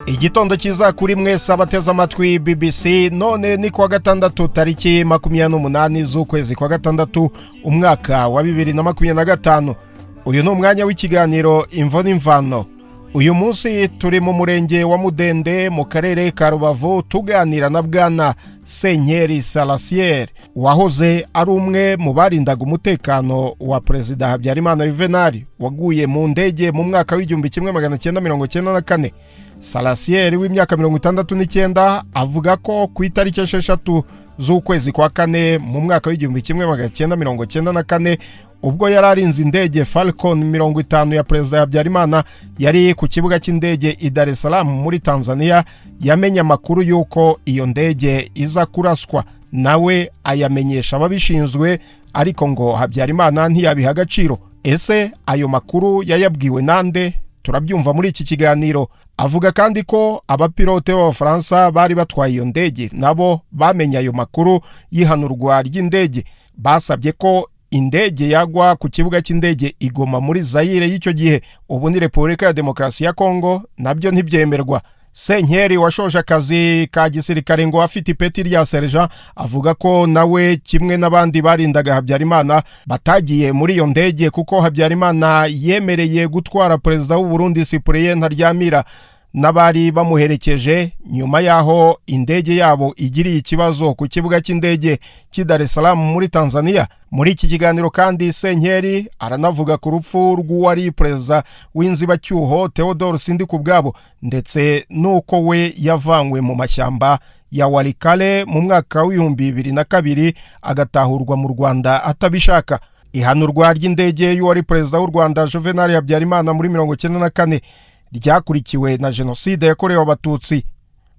igitondo cyiza kuri mwese abateze amatwi BBC none ni kuwa gatandatu tariki makumyabiri n'umunani z'ukwezi kwa gatandatu umwaka wa bibiri na makumyabiri na gatanu uyu ni umwanya w'ikiganiro imvo n'imvano uyu munsi turi mu murenge wa mudende mu karere ka rubavu tuganira na bwana senkeri salasiyeri wahoze ari umwe mu barindaga umutekano wa perezida habyarimana yuvenali waguye mu ndege mu mwaka w'igihumbi kimwe magana cyenda mirongo cyenda na kane salasiyeri w'imyaka mirongo itandatu n'icyenda avuga ko ku itariki esheshatu z'ukwezi kwa kane mu mwaka w'igihumbi kimwe magana cyenda mirongo cyenda na kane ubwo yari arinze indege falcon mirongo itanu ya perezida habyarimana yari ku kibuga cy'indege i dar es salaam muri tanzania yamenye amakuru y'uko iyo ndege iza kuraswa nawe ayamenyesha ababishinzwe ariko ngo habyarimana ntiyabiha agaciro ese ayo makuru yayabwiwe nande turabyumva muri iki kiganiro avuga kandi ko abapilote b'abafaransa bari batwaye iyo ndege nabo bamenye ayo makuru y'ihanurwa ry'indege basabye ko indege yagwa ku kibuga cy'indege igoma muri zayire y'icyo gihe ubu ni repubulika ya demokarasi ya kongo nabyo ntibyemerwa senkeri washoje akazi ka gisirikare ngo afite ipeti rya serija avuga ko nawe kimwe n'abandi barindaga habyarimana batagiye muri iyo ndege kuko habyarimana yemereye gutwara perezida w'u Burundi sipuriye ntaryamira n'abari bamuherekeje nyuma y'aho indege yabo igiriye ikibazo ku kibuga cy'indege cy'i Dar es Salaam muri Tanzania muri iki kiganiro kandi senkeri aranavuga ku rupfu rw'uwari perezida w'inzibacyuho Theodore Sindikubwabo ndetse n'uko we yavanywe mu mashyamba ya warikale mu mwaka w'ibihumbi bibiri na kabiri agatahurwa mu Rwanda atabishaka ihanurwa ry'indege y'uwari perezida w'u Rwanda Juvenal Habyarimana muri mirongo cyenda na kane ryakurikiwe na jenoside yakorewe abatutsi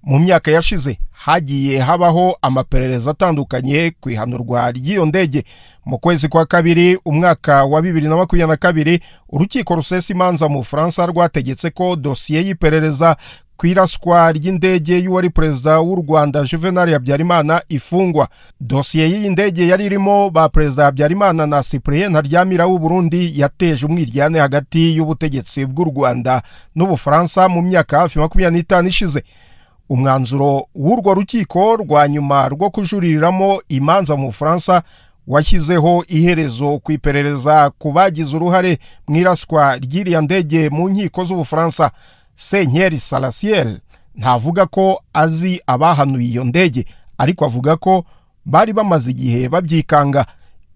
mu myaka yashize hagiye habaho amaperereza atandukanye ku ihanurwa ry'iyo ndege mu kwezi kwa kabiri umwaka wa bibiri na makumyabiri na kabiri urukiko rusesa imanza mu bufaransa rwategetse ko dosiye y'iperereza ku iraswa ry'indege y'uwari perezida w'u rwanda juvenal habyarimana ifungwa dosiye y'iyi ndege yari irimo ba perezida habyarimana na cyprien ntaryamira w'u burundi yateje umwiryane hagati y'ubutegetsi bw'u rwanda n'ubufaransa mu myaka hafi makumyabiri n'itanu ishize umwanzuro w'urwo rukiko rwa nyuma rwo kujuririramo imanza mu bufaransa washyizeho iherezo ku iperereza ku bagize uruhare mu iraswa ry'iriya ndege mu nkiko z'ubufaransa senkeri salasiyeri ntavuga ko azi abahanuye iyo ndege ariko avuga ko bari bamaze igihe babyikanga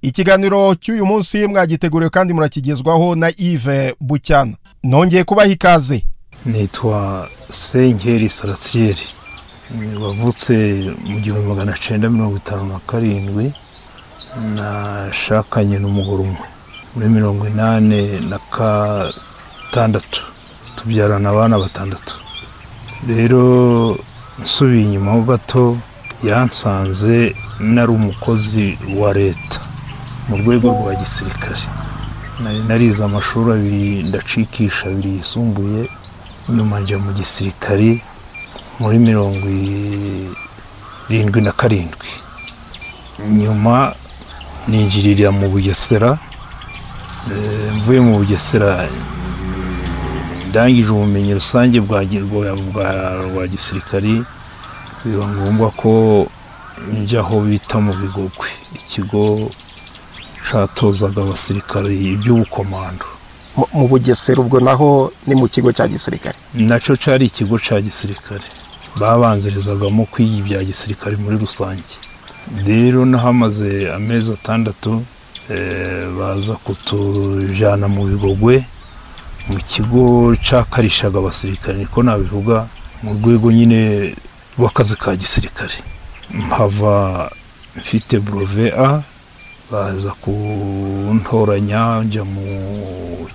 ikiganiro cy'uyu munsi mwagiteguriwe kandi murakigezwaho na Yves bucyana nongeye kubaha ikaze nitwa senkeri salasiyeri wavutse mu gihumbi magana cyenda mirongo itanu na karindwi nashakanye n'umugore umwe muri mirongo inani na gatandatu tubyarana abana batandatu rero nsubiye inyuma ho gato yansanze nari umukozi wa leta mu rwego rwa gisirikare nari narize amashuri abiri ndacikisha abiri yisumbuye nyuma njya mu gisirikare muri mirongo irindwi na karindwi nyuma ninjirira mu bugesera mvuye mu bugesera ndangije ubumenyi rusange bwa gisirikari biba ngombwa ko njya aho bita mu bigogwe ikigo cyatozaga abasirikari iby'ubukomando mu bugesera ubwo naho ni mu kigo cya gisirikare nacyo cyari ikigo cya gisirikare babanzirizagamo kwiga ibya gisirikare muri rusange rero n'ahamaze amezi atandatu baza kutujyana mu bigogwe mu kigo cyakarishaga abasirikare niko nabivuga mu rwego nyine rw'akazi ka gisirikare mpava mfite burove a baza kuntoranya njya mu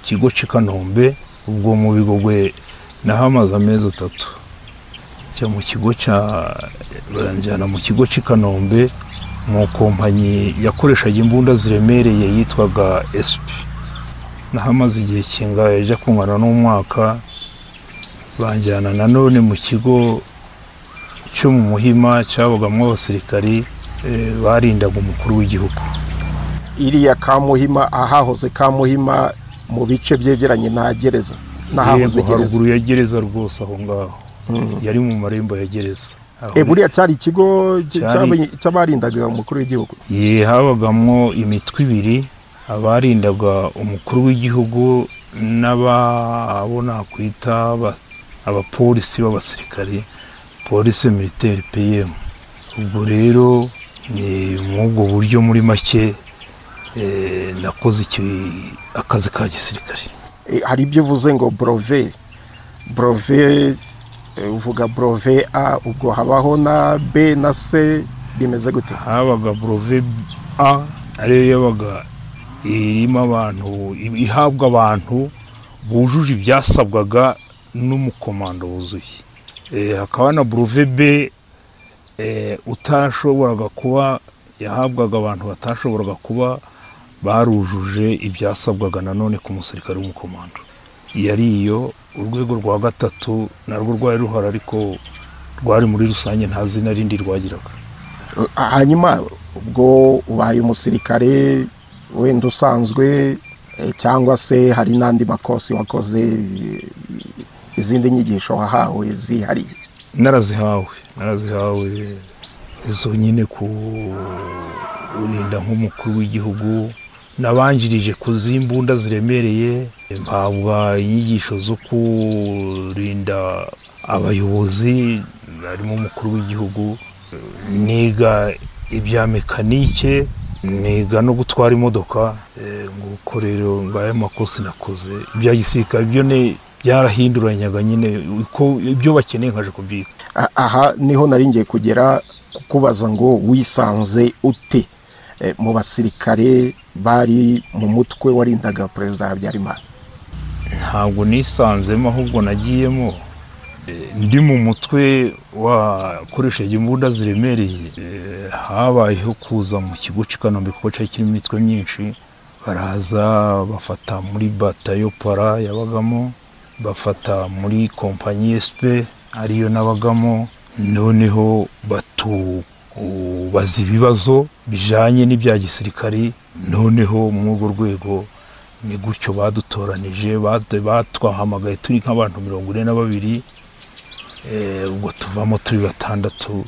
kigo cy'i kanombe ubwo mu bigogwe nahamaze amezi atatu njya mu kigo cya baranjyana mu kigo cy'i kanombe mu kompanyi yakoreshaga imbunda ziremereye yitwaga esipi nahamaze igihe kingahe ajya kungana n'umwaka banjyana nanone mu kigo cyo mu muhima cyabagamo abasirikari barindaga umukuru w'igihugu iriya kamuhima ahahoze kamuhima mu bice byegeranye na gereza haruguru ya gereza rwose aho ngaho yari mu marembo ya gereza Aho Eh, buriya cyari ikigo cy- Cyari- cy'abe- cy'abarindaga umukuru w'igihugu Ye, habagamo imitwe ibiri abarindaga umukuru w'igihugu n'ababo nakwita aba- abapolisi b'abasirikare polisi militaire pm ubwo rero ni mw'ubwo buryo muri make eh, nakoze iki- akazi ka gisirikare Eh, hari ibyo uvuze ngo brove brove eh, uvuga brove a ubwo habaho na b na c bimeze gute habaga burove a ariyo yabaga irimo abantu ihabwa abantu bujuje ibyasabwaga n'umukomando wuzuye Eh, hakaba na burove b eh, utashoboraga kuba yahabwaga abantu batashoboraga kuba barujuje ibyasabwaga nanone ku musirikare w'umukomando yari iyo urwego rwa gatatu narwo rwari ruhari ariko rwari muri rusange nta zina rindi rwagiraga hanyuma ubwo ubaye umusirikare wenda usanzwe eh, cyangwa se hari n'andi makosi wakoze eh, izindi nyigisho wahawe zihariye narazihawe narazihawe izo nyine ku urinda nk'umukuru w'igihugu nabanjirije ku z'imbunda ziremereye mpabwa inyigisho zo kurinda abayobozi harimo umukuru w'igihugu niga ibya mekanike niga no gutwara imodoka Eh, nguko rero ngaya makosa nakoze ibya gisirikare byo ne byarahinduranyaga nyine uko ibyo bakeneye nkaje kubyiga A- aha niho nari ngiye kugera kukubaza ngo wisanze ute eh, mu basirikare bari mu mutwe warindaga perezida habyarimana ntabwo nisanzemo ahubwo nagiyemo Eh, ndi mu mutwe wakoresheje imbunda ziremereye Eh, habayeho kuza mu kigo cy'i Kanombe kuko cyari kirimo imitwe myinshi baraza bafata muri batayo para yabagamo bafata muri kompanyi SP ariyo nabagamo noneho batu baza ibibazo bijanye n'ibya gisirikare noneho muri urwo rwego ni gutyo badutoranije bate- batwahamagaye turi nk'abantu mirongo ine na babiri Eh, ubwo tuvamo turi batandatu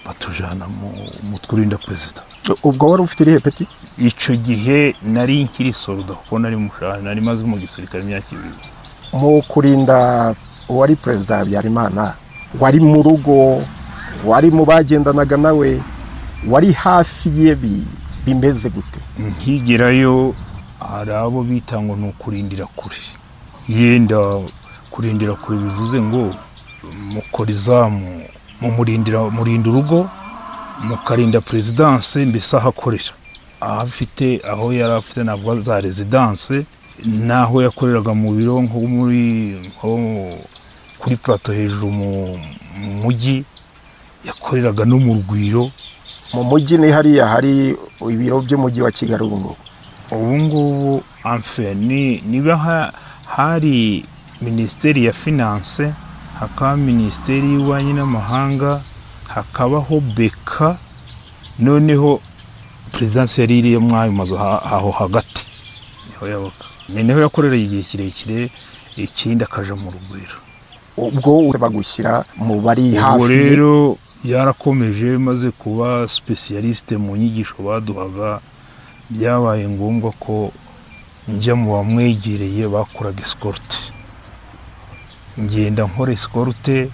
batujyana mu mutwe urinda perezida ubwo wari ufite irihe peti icyo gihe nari nkiri soruda kuko nari mushahara nari maze mu gisirikare imyaka ibiri mu kurinda uwari perezida habyarimana wari mu rugo wari mu bagendanaga nawe wari hafi ye bi- bimeze gute nkigerayo hari abo bita ngo ni ukurindira kure yenda kurindira kure bivuze ngo mukora izamu mumurindira murinda urugo mukarinda perezidanse mbese aho akorera aho afite aho yari afite ntabwo za rezidanse n'aho yakoreraga mu biro nko muri nko kuri plato hejuru mu mu mujyi yakoreraga no mu rugwiro mu mujyi ni hariya hari ibiro by'umujyi wa kigali ubu ngubu ubu ngubu amfe ni niba ha- hari minisiteri ya finance hakaba minisiteri y'ububanyi n'amahanga hakabaho beka noneho perezidansi yari iri muri ayo mazu ha- aho hagati niho yabaga ni niho yakoreraga igihe kirekire ikindi akaja mu rugwiro ubwo bagushyira mu bari ubwo hafi ye. rero byarakomeje maze kuba specialiste mu nyigisho baduhaga byabaye ngombwa ko njya mu bamwegereye bakoraga escorte ngenda nkora escorte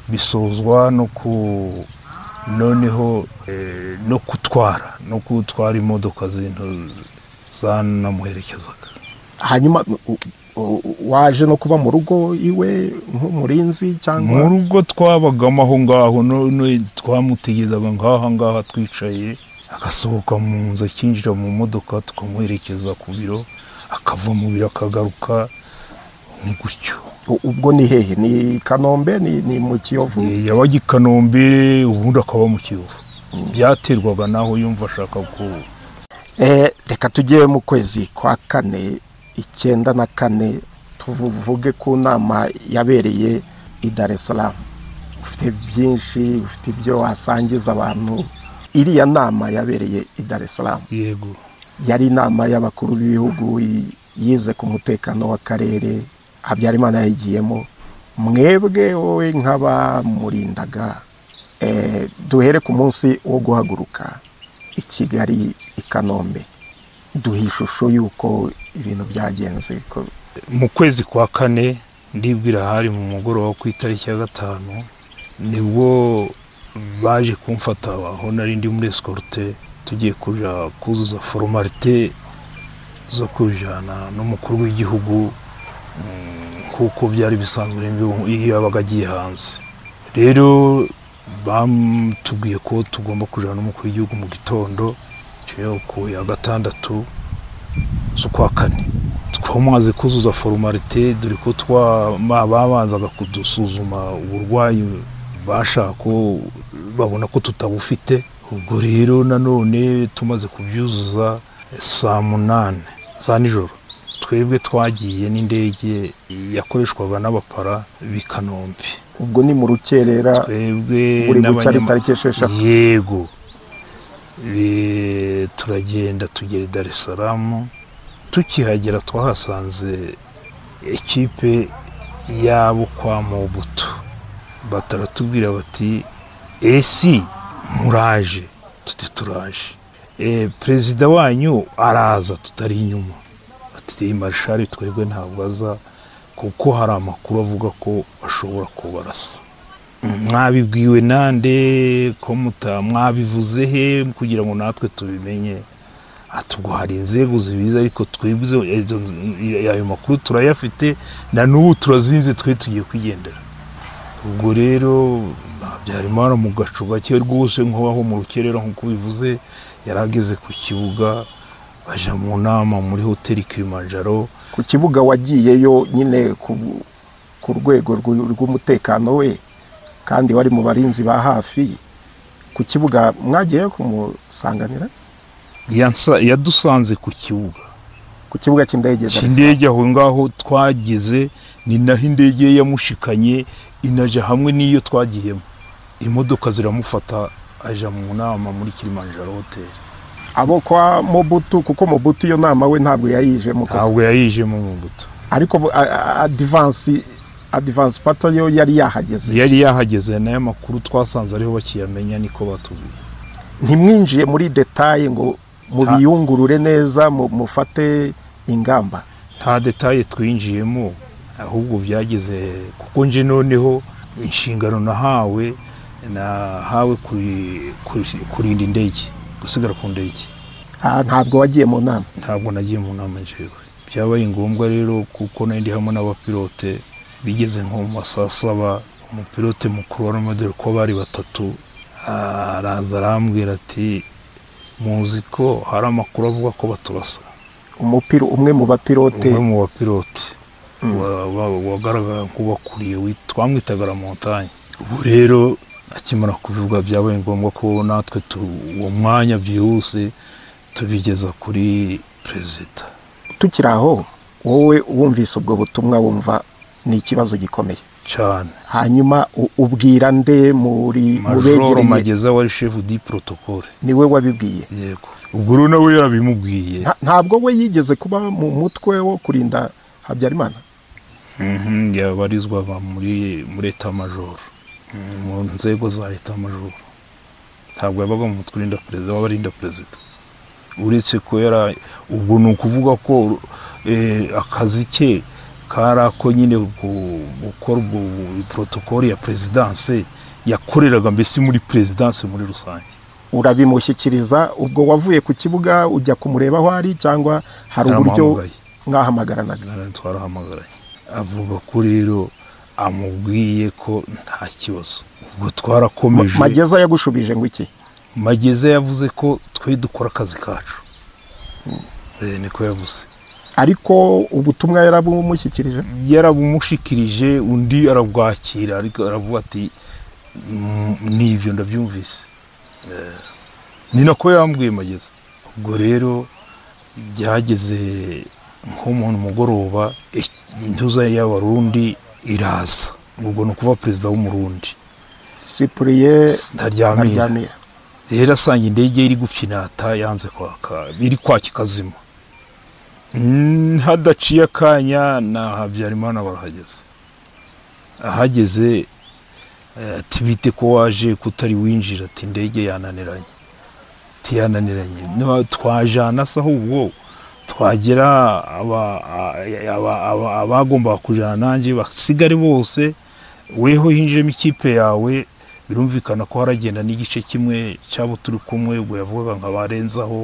bisozwa no ku noneho eh, no gutwara no gutwara imodoka zintu zanamuherekezaga hanyuma u- u- waje no kuba mu rugo iwe nk'umurinzi mu cyangwa rugo twabagamo aho ngaho none twamutegezaga nk'aha ngaha twicaye agasohoka mu nzu akinjira mu modoka tukamuherekeza ku biro akava mu biro akagaruka ni gutyo U- ubwo ni hehe ni i kanombe ni ni mu kiyovu Eh, yabaga i kanombe ubundi akaba mu kiyovu byaterwaga naho yumva ashaka ko Eh, reka tujye mu kwezi kwa kane icyenda na kane tuvuge ku nama yabereye i Dar es Salaam ufite byinshi ufite ibyo wasangiza abantu iriya nama yabereye i Dar es Salaam yego yari inama y'abakuru b'ibihugu y- yize ku mutekano w'akarere habyarimana yayigiyemo mwebwe wowe nk'abamurindaga duhere ku munsi wo guhaguruka i kigali i kanombe duha ishusho y'uko ibintu byagenze mu kwezi kwa kane ndibwira hari mu mugoroba ku itariki ya gatanu nibwo baje kumfata aho nari ndi muri esikorute tugiye kujya kuzuza foromarite zo kujyana n'umukuru w'igihugu kuko byari bisanzwe iyo yabaga agiye hanze rero bamutubwiye ko tugomba kujyana n'umukuru w'igihugu mu gitondo ku ya gatandatu z'ukwa kane twamaze kuzuza foromarite dore ko babanzaga kudusuzuma uburwayi bashaka ko babona ko tutabufite ubwo rero nanone tumaze kubyuzuza saa munani za nijoro twebwe twagiye n'indege yakoreshwaga n'abapara b'i kanombe ubwo ni mu rukerera twebwe tariki esheshatu yego turagenda tugera i darisaramu tukihagera twahasanze ekipe yabo kwa mubuto bataratubwira bati esi muraje tuti turaje perezida wanyu araza tutari inyuma bati marishari twebwe ntabwo aza kuko hari amakuru avuga ko bashobora kubarasa mwabibwiwe nande ko mwabivuze he kugira ngo natwe tubimenye atubwo hari inzego zibiza ariko twebwe ayo makuru turayafite na n'ubu turazinze twe tugiye kwigendera ubwo rero byarimo hano mu gacu gake rwose nk'aho mu rukerera nk'uko bivuze yari ageze ku kibuga bajya mu nama muri hoteli kirimanjaro ku kibuga wagiyeyo nyine ku rwego rw'umutekano we kandi wari mu barinzi ba hafi ku kibuga mwagiye kumusanganira yadusanze ku kibuga ku kibuga cy'indege cy'indege aho ngaho twageze ni naho indege ye yamushikanye inajya hamwe n'iyo twagiyemo imodoka ziramufata ajya mu nama muri kirimanjaro hoteli abo kwa mobutu kuko mobutu iyo nama we ntabwo yayijemo ntabwo yayijemo mobutu ariko adivansi adivansi pato yo yari yahageze yari yahageze nayo makuru twasanze ariho bakiyamenya niko batubwiye ntimwinjiye muri detaye ngo mubiyungurure neza mufate ingamba nta detaye twinjiyemo ahubwo byageze kuko nje noneho inshingano nahawe nahawe kurinda indege gusigara ku ndege ntabwo wagiye mu nama ntabwo nagiye mu nama njyewe byabaye ngombwa rero kuko nari ndi hamwe n'abapilote bigeze nko mu masaha saba umupilote mukuru wa romodere ko bari batatu araza arambwira ati muzi ko hari amakuru avuga ko baturasa umwe mu bapilote umwe mu bapilote wagaragara nk'ubakuriye twamwitaga la montagne ubu rero akimara kubivuga byabaye ngombwa ko natwe uwo mwanya byihuse tubigeza kuri perezida tukiri aho wowe wumvise ubwo butumwa wumva ni ikibazo gikomeye cyane hanyuma ubwira nde muri majoro mageza wari shefu di porotokole niwe wabibwiye yego ubwo rero nawe yarabimubwiye ntabwo we yigeze kuba mu mutwe wo kurinda habyarimana yabarizwaga muri etamajoro mu nzego za etamajoro ntabwo yabaga mu mutwe urinda perezida w'abarinda perezida uretse ko yari ubwo ni ukuvuga ko akazi ke kari ako nyine gukora porotokoli ya perezidanse yakoreraga mbese muri perezidanse muri rusange urabimushyikiriza ubwo wavuye ku kibuga ujya kumureba aho ari cyangwa hari uburyo mwahamagaranaga twarahamagaraye avuga ko rero amubwiye ko nta kibazo ubwo twarakomeje mageza yagushubije ngo iki mageza yavuze ko twe dukora akazi kacu niko yavuze ariko ubutumwa yarabumushyikirije yarabumushikirije undi arabwakira ariko aravuga ati n'ibyo ndabyumvise ni nako yambwiye mageza ubwo rero byageze nko mu mugoroba intuza y'abarundi iraza ubwo ni ukuba perezida w'umurundi sipuriye ntaryamira rero asanga indege iri gupfinata yanze kwaka iri kwaka ikazima hadaciye akanya na habyarimana barahageze ahageze eh, ati bite ko waje kutari winjira ati indege yananiranye ati yananiranye No, twajana se ahubwo twagera aba- a- aba- aba- abagombaga kujana nanjye basigare bose weho hinjiremo ikipe yawe birumvikana ko haragenda n'igice kimwe cyabo turi kumwe ubwo yavugaga nka barenzaho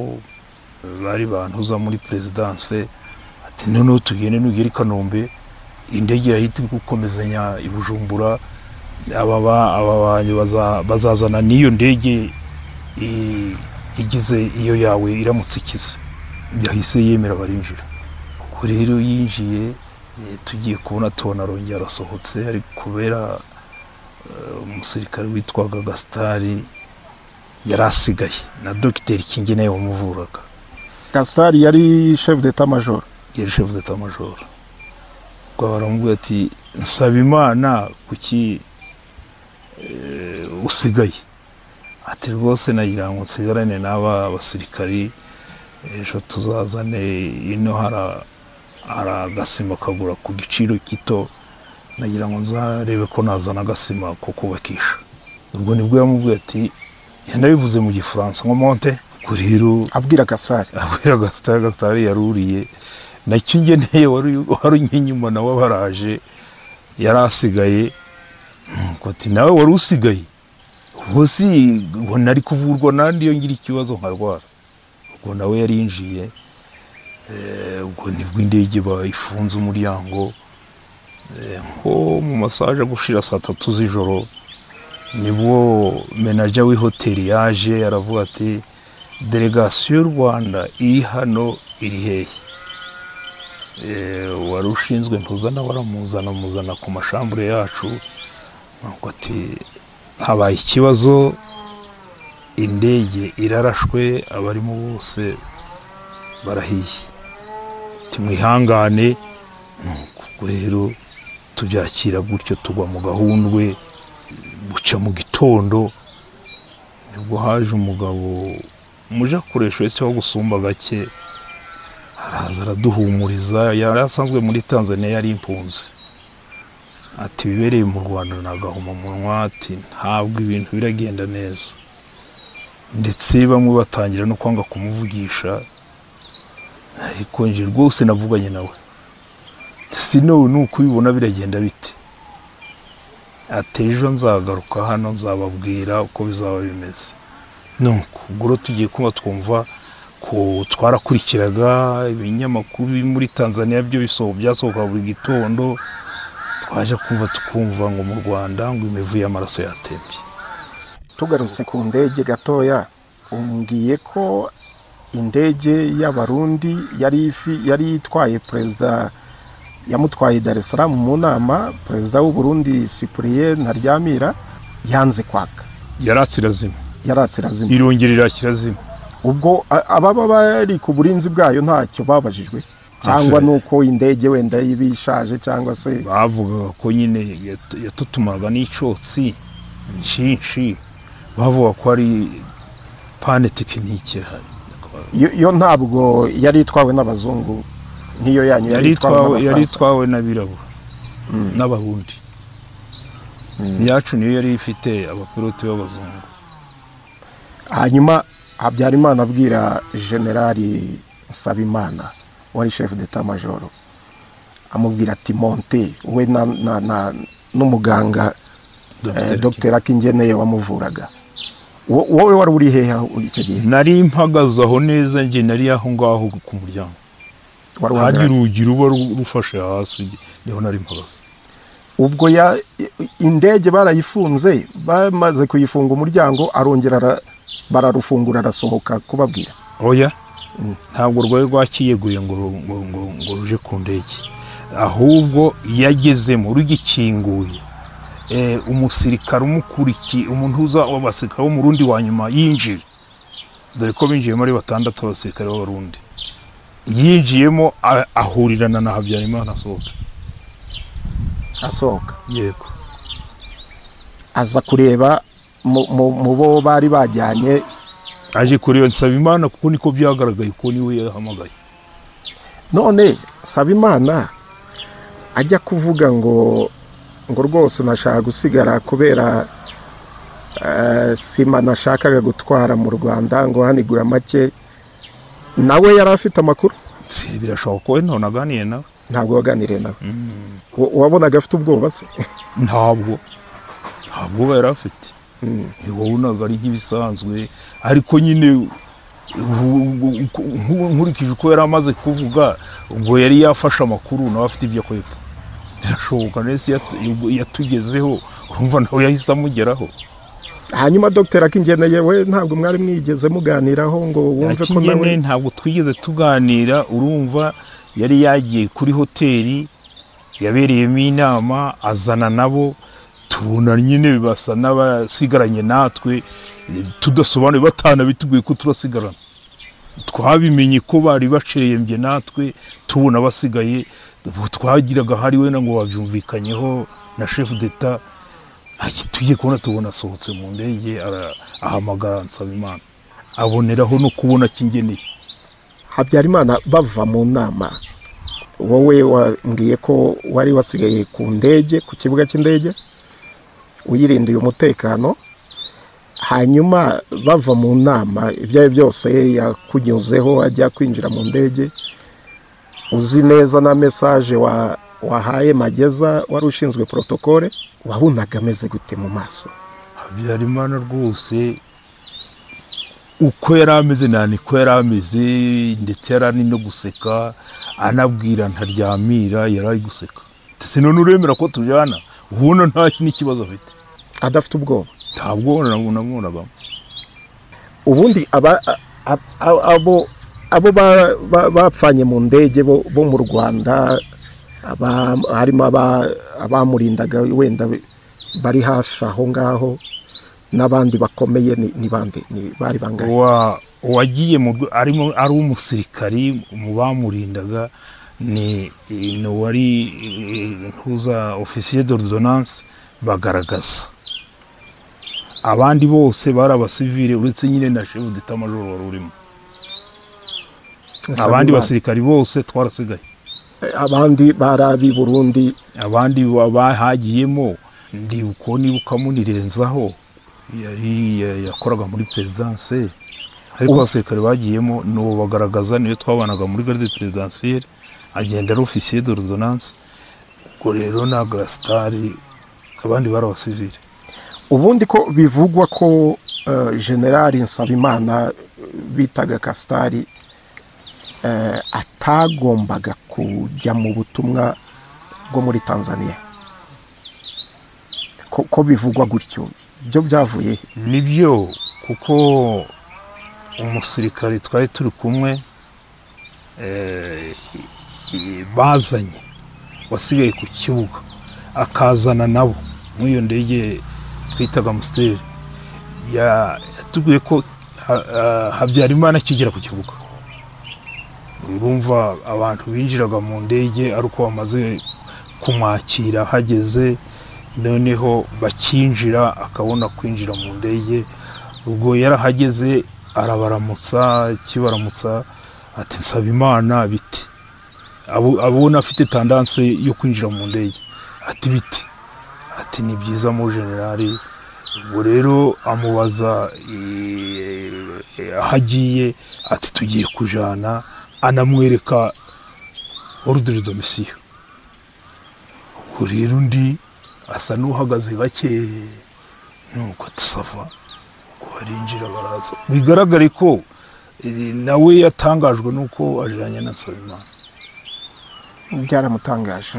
bari bantuza muri perezidanse ati noneho tugende nugera i kanombe indege yahita iri gukomezanya i bujumbura aba ba- aba banyu baza- bazazana n'iyo ndege i- igize iyo yawe iramutse ikize yahise yemera barinjira ubwo rero yinjiye eh, tugiye kubona tubona arongera arasohotse ari kubera eh, umusirikare witwaga gasitari yari asigaye na dogiteri kingi nawe wamuvuraga gasitari yari chef d'etat major yari chef d'état major ubwo baramubwira ati nsaba imana kuki eh, usigaye ati rwose nagira ngo nsigarane n'aba basirikari ejo tuzazane ino hara hari agasima kagura ku giciro gito nagira ngo nzarebe ko nazana agasima ko kubakisha ubwo nibwo yamubwiye ati yanabivuze mu gifaransa ngo monte ubwo rero abwira gasitari abwira gasitari gasitari yaruriye nacyo ngeneye wari wari uri inyuma nawe baraje yari asigaye nuko ati nawe wari usigaye ubwo si ngo nari kuvurwa nandi iyo ngira ikibazo nkarwara ubwo nawe yari yinjiye eh, ubwo nibwo indege bayifunze umuryango eh, nko mu masaha aje gushira saa tatu z'ijoro nibwo menaja w'ihoteli yaje aravuga ati delegasiyo y'u rwanda iri hano iri hehe Eh, wari ushinzwe ntuzana waramuzana muzana ku mashambure yacu nuko ati habaye ikibazo indege irarashwe abarimo bose barahiye timwihangane ubwo rero tubyakira gutyo tugwa mu gahundwe buca mu gitondo nibwo haje umugabo muje akoresha wese wo gusumba gake araza araduhumuriza yari asanzwe muri tanzania yari impunzi ati bibereye mu rwanda nagahomamunwa ati ntabwo ibintu biragenda neza ndetse bamwe batangira no kwanga kumuvugisha ariko nje rwose navuganye nawe si none ni ukubibona biragenda bite ati ejo nzagaruka hano nzababwira uko bizaba bimeze nuko ubwo rero tugiye kuba twumva ko twarakurikiraga ibinyamakuru biri muri tanzania byo bisoho byasohoka buri gitondo twaje kumva tukumva ngo mu rwanda ngo imivu y'amaraso yatembye tugarutse ku ndege gatoya umbwiye ko indege y'abarundi yari ifi- yari itwaye perezida yamutwaye dar es salaam mu nama perezida w'u Burundi cyprien ntaryamira yanze kwaka yaratse irazima yaratse irazima irongera irakira zima ubwo a- ababa bari ku burinzi bwayo ntacyo babajijwe cyangwa Absolutely. nuko indege wenda iba ishaje cyangwa se bavugaga ko nyine yat- yatutumaga n'icyotsi nshinshi bavuga ko ari pane tekinike ihari. yo yo ntabwo yari itwawe n'abazungu nk'iyo yanyu yari itwawe yari n'abafaransa. itwawe n'abirabura n'abarundi iyacu niyo yari ifite abapiloti b'abazungu hanyuma habyarimana abwira generali nsabimana wari chef d'etat major amubwira ati monte we na, na, na, n'umuganga eh, Dr. dr akingeneye wamuvuraga Wo- wowe wari uri hehe aho- icyo gihe nari mpagaze aho neza njye nari aho ngaho ku muryango Wari hari uhagarariye. urugi ruba ru- rufashe hasi niho nari mpagaze ubwo ya indege barayifunze bamaze kuyifunga umuryango arongera ara- bararufungura arasohoka kubabwira oya ntabwo rwari rwakiyeguye ngo ru- ngo ngo ngo ruje ku ndege ahubwo yagezemo rugikinguye Eh, umusirikare umukurikiye umuntu uza w'abasirikare wo mu rundi wa nyuma yinjiye dore ko binjiyemo ari batandatu abasirikare b'abarundi yinjiyemo a- ahurirana na habyarimana asohotse asohoka yego aza kureba mu- mu mu bo bari bajyanye aje kureba Nsabimana kuko niko byagaragaye ko niwe yahamagaye none saba imana ajya kuvuga ngo ngo rwose unashaka gusigara kubera eh, sima nashakaga gutwara mu rwanda ngo hanigura make nawe yari afite amakuru Si, birashoboka ko none aganiye nawe ntabwo waganiriye nawe Wa- wabonaga afite ubwoba se ntabwo ntabwo uba yari afite wabonaga ari nk'ibisanzwe ariko nyine u- u- uko- nku- nkurikije uko yari amaze kuvuga ubwo yari yafashe amakuru nawe afite ibyo akwepa birashoboka nese yatugezeho urumva nawe yahise amugeraho hanyuma dr akingeneye we ntabwo mwari mwigeze muganiraho ngo wumve ko nawe akingene ntabwo twigeze tuganira urumva yari yagiye kuri hoteli yabereyemo inama azana nabo tubona nyine basa n'abasigaranye natwe eh, tudasobanuye batanabiteguye ko turasigarana twabimenye ko bari bacerembye natwe tubona basigaye ubu twagiraga hari wenda ngo babyumvikanyeho na chef d'etat tujye kubona tubona asohotse mu ndege ara- ahamagara nsabimana aboneraho no kubona kingeneye habyarimana bava mu nama wowe wambwiye ko wari wasigaye ku ndege ku kibuga cy'indege uyirindiye umutekano hanyuma bava mu nama ibyo ari byo byose yakunyuzeho ajya kwinjira mu ndege uzi neza na mesaje wa- wahaye mageza wari ushinzwe porotokole wabonaga ameze gute mu maso habyarimana rwose uko yari ameze nta niko yari ameze ndetse yari ari no guseka anabwira ntaryamira yari ari guseka ndetse none uremera ko tujyana ubona nta n'ikibazo afite adafite ubwoba ntabwo namwunabamo ubundi aba a- a- abo abo ba- ba- bapfanye mu ndege bo bo mu rwanda aba- harimo aba- abamurindaga wenda bari hafi aho ngaho n'abandi bakomeye ni ni bande ni bari bangahe Wa- uwagiye mu rwe- arimo ari umusirikari mu bamurindaga ni ni uwari eh, ntuza ofisiye d'ordonance bagaragaza abandi bose bari abasivile uretse nyine na chef d'état major wari urimo abandi basirikari bose twarasigaye abandi bari ab'i burundi abandi ba- bahagiyemo ndibuko nibuka munirenzaho yari ya- yakoraga muri perezidanse ariko abasirikare bagiyemo n'uwo bagaragaza niyo twabanaga muri garde perezidansiyeri agenda ari ofisiye d'ordonance ubwo rero ni agasitari abandi bari abasivire ubundi ko bivugwa ko eh, generali nsabimana bitaga kasitari eh, atagombaga kujya mu butumwa bwo muri tanzania ko, ko bivugwa gutyo byo byavuye he? nibyo kuko umusirikare twari turi kumwe eh, i- bazanye wasigaye ku kibuga akazana nabo nk'iyo ndege twitaga amusiteri ya- yatubwiye ko ha- ha- habyarimana akigera ku kibuga urumva abantu binjiraga mu ndege ari uko bamaze kumwakira hageze noneho bakinjira akabona kwinjira mu ndege ubwo yarahageze arabaramutsa kibaramutsa ati nsaba imana biti Abo- abona afite tandanse yo kwinjira mu ndege ati biti ati ni byiza mu generali ubwo rero amubaza eh, eh, aho agiye ati tugiye kujana anamwereka ordre de mission ubwo rero undi asa n'uhagaze gake nuko tusava ubwo barinjira baraza bigaragare ko eh, nawe yatangajwe n'uko ajyanye na nsabimana byaramutangaje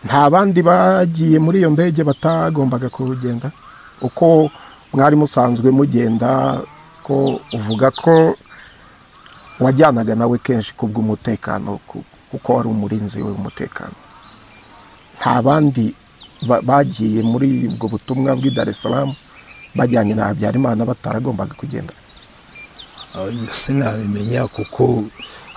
nta bandi bagiye muri iyo ndege batagombaga kugenda uko mwari musanzwe mugenda ko uvuga ko wajyanaga nawe kenshi kubw'umutekano ku- kuko wari umurinzi w'umutekano nta bandi ba- bagiye muri ubwo butumwa bw'i Dar es Salaam bajyanye na Habyarimana bataragombaga kugenda Abanye sinabimenya kuko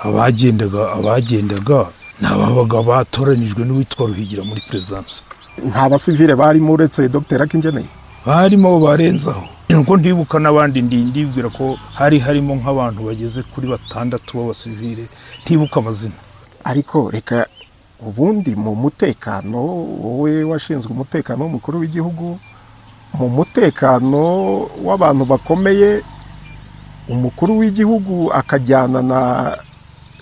abagendaga abagendaga ni ababaga batoranijwe n'uwitwa ruhigira muri perezidansi nta basivile barimo uretse Dr Akingeneye barimo abo barenzaho nuko ndibuka n'abandi ndi ndibwira ko hari harimo nk'abantu bageze kuri batandatu b'abasivile ntibuka amazina ariko reka ubundi mu mutekano wowe washinzwe umutekano w'umukuru w'igihugu mu mutekano w'abantu bakomeye umukuru w'igihugu akajyana na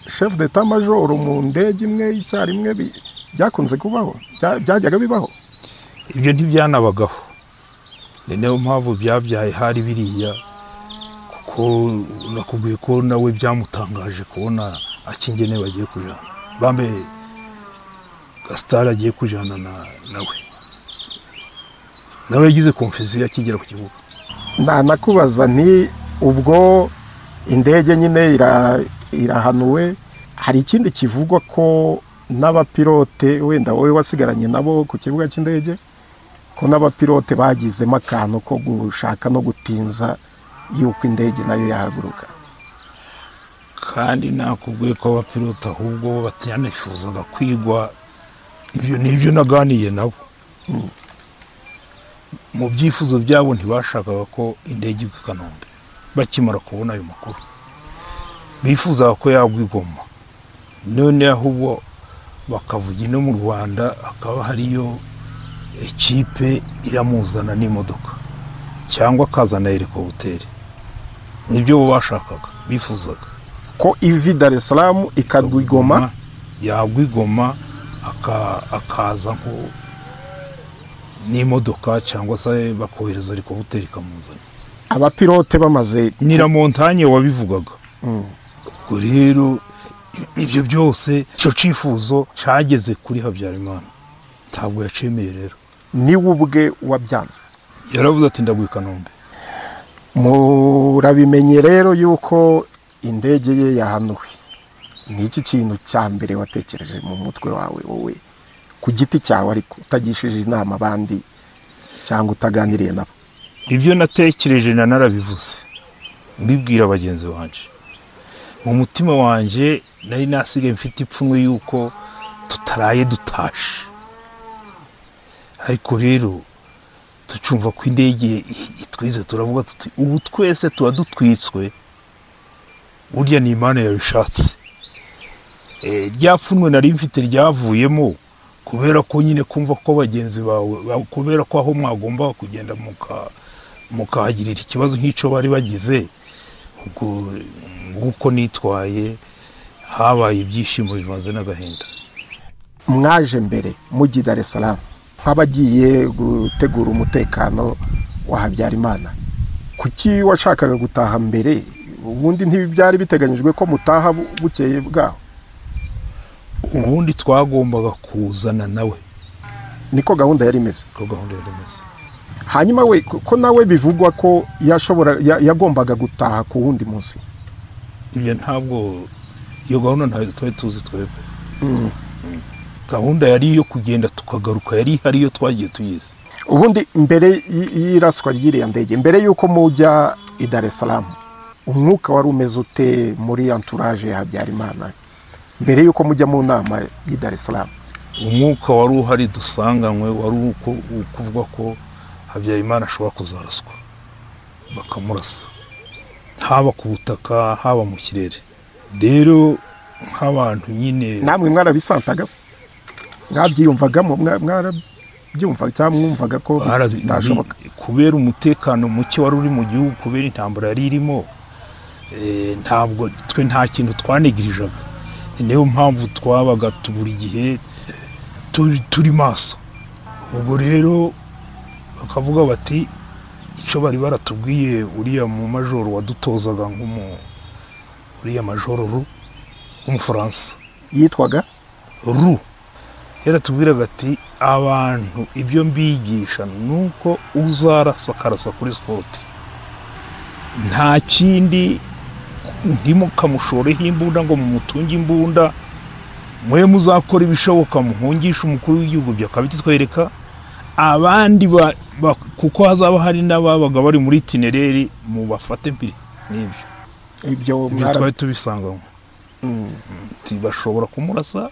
shefu d'etat majoro mu ndege imwe icyarimwe bi- byakunze kubaho Bya- byajyaga bibaho ibyo ntibyanabagaho ni nayo mpamvu byabyaye hari biriya kuko nakubwiye ko nawe byamutangaje kubona akingene bagiye kujana bambe gasitari agiye kujana na- nawe nawe yagize konfuziyo akigera ku kibuga nta nakubaza nti ubwo indege nyine ira- irahanuwe hari ikindi kivugwa ko n'abapilote wenda wowe wasigaranye nabo ku kibuga cy'indege ko n'abapilote bagizemo akantu ko gushaka no gutinza yuko indege nayo yahaguruka kandi nakubwiye ko abapilota ahubwo bo batanifuzaga kwigwa ibyo ni ibyo naganiye nabo mu byifuzo byabo ntibashakaga ko indege igwa i kanombe bakimara kubona ayo makuru bifuzaga ko yagwa i Goma none ahubwo bakavuga ino mu rwanda hakaba hariyo ekipe iramuzana n'imodoka cyangwa akazana helikoputeri nibyo bo bashakaga bifuzaga ko ivi dar es salaam ikagwa i Goma yagwa i Goma aka- akaza nko n'imodoka cyangwa se bakohereza ariko hoteli ikamuzana abapilote bamaze nyiramontanye wabivugaga Mm. ubwo rero i- ibyo byose icyo cyifuzo cyageze kuri habyarimana ntabwo yacemeye rero niwe ubwe wabyanze yaravuze ati ndagwa i kanombe murabimenye rero yuko indege ye yahanuwe ni iki kintu cya mbere watekereje mu mutwe wawe wowe ku giti cyawe ariko utagishije inama abandi cyangwa utaganiriye nabo ibyo natekereje na narabivuze mbibwira bagenzi banjye mu mutima wanjye nari nasigaye mfite ipfunwe yuko tutaraye dutashe ariko rero tucumva ko indege i- itwize turavuga tuti ubu twese tuba dutwitswe burya ni imana yabishatse Eh, rya pfunwe nari mfite ryavuyemo kubera ko nyine kumva ko bagenzi bawe ba- kubera ko aho mwagombaga kugenda muka mukahagirira ikibazo nk'icyo bari bagize ubwo nguko nitwaye habaye ibyishimo bivanze n'agahinda mwaje mbere mujyi dar es salaam nk'abagiye gutegura umutekano wa habyarimana kuki washakaga gutaha mbere ubundi ntibyari biteganyijwe ko mutaha bu- bukeye bwaho ubundi twagombaga kuzana nawe niko gahunda yari imeze ko gahunda yari imeze hanyuma we ko ko nawe bivugwa ko yashobora ya- yagombaga gutaha ku wundi munsi ibyo ntabwo iyo gahunda ntayo twari tuzi twebwe gahunda yari iyo kugenda tukagaruka yari ihari iyo twagiye tuyizi ubundi mbere y- y'iraswa ry'iriya ndege mbere y'uko mujya i dar es salaam umwuka wari umeze ute muri entourage ya habyarimana mbere y'uko mujya mu nama y'i dar es salaam umwuka wari uhari dusanganywe wari uko ukuvuga ko habyarimana ashobora kuzaraswa bakamurasa haba ku butaka haba mu kirere rero nk'abantu nyine namwe mwarabisantagaza mwabyiyumvagamo mwa- mwarabyumva cyangwa mwumvaga ko barazi- bitashoboka kubera umutekano muke wari uri mu gihugu kubera intambara yari irimo eh, ntabwo twe nta kintu twanigirijaga ni nayo mpamvu twabaga tu- buri gihe turi- turi maso ubwo rero bakavuga bati icyo bari baratubwiye uriya mu majoro wadutozaga nk'umu uriya majoro ru w'umufaransa yitwaga ru yaratubwiraga ati abantu ibyo mbigisha ni uko uzarasa akarasa kuri sporoti nta kindi ntimukamushoreho imbunda ngo mumutunge imbunda mwe muzakora ibishoboka muhungisha umukuru w'igihugu byakabitwereka abandi ba- ba- kuko hazaba hari n'ababaga bari muri itinereri mubafate mbere n'ibyo ibyo ibyo mwara- twari tubisanganywe Ati, bashobora kumurasa